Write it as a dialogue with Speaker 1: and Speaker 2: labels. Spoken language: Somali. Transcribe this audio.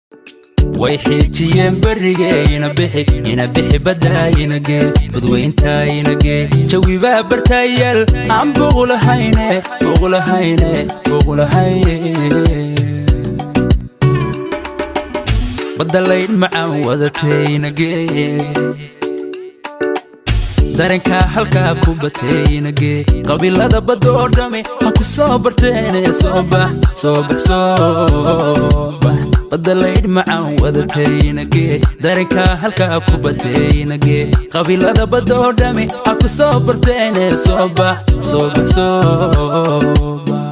Speaker 1: way xiijiyeen barrigee ina bixi ina bixi baddaayinagee badweyntaayinagee jawibaa bartaayaal aan boqulahayne boqulahayne boqulahayne badalaydh macaan wadateynagee darankaa halkaa ku bateynagee qabiilada badda oo dhami ha ku soo barteene soo bax soo bax soo bax badalaydh macaan wadateynagee darankaa halkaa ku bateynagee qabiilada badda oo dhami ha ku soo barteene soo bax soo bax soo bax